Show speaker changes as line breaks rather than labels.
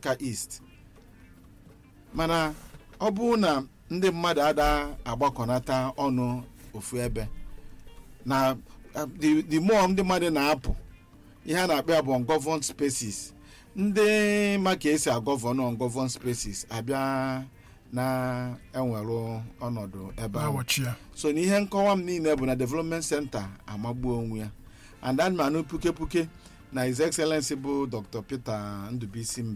Africa East mana ọ bụrụ na ndị mmadụ ada agbakọnata ọnụ ofu ebe na uh, the the more ndị mmadụ na-apụ ihe a na-akpọ ya bụ ungoverned spaces ndị ma ka esi agọvọn ungoverned spaces abịa na-enwerụ ọnọdụ ebe ahụ
na-awachi ya
so na ihe nkọwa m niile bụ na development center amagbuo onwe ya and anụmanụ puke puke na his excellency bụ dr peter ndụbụisi mbe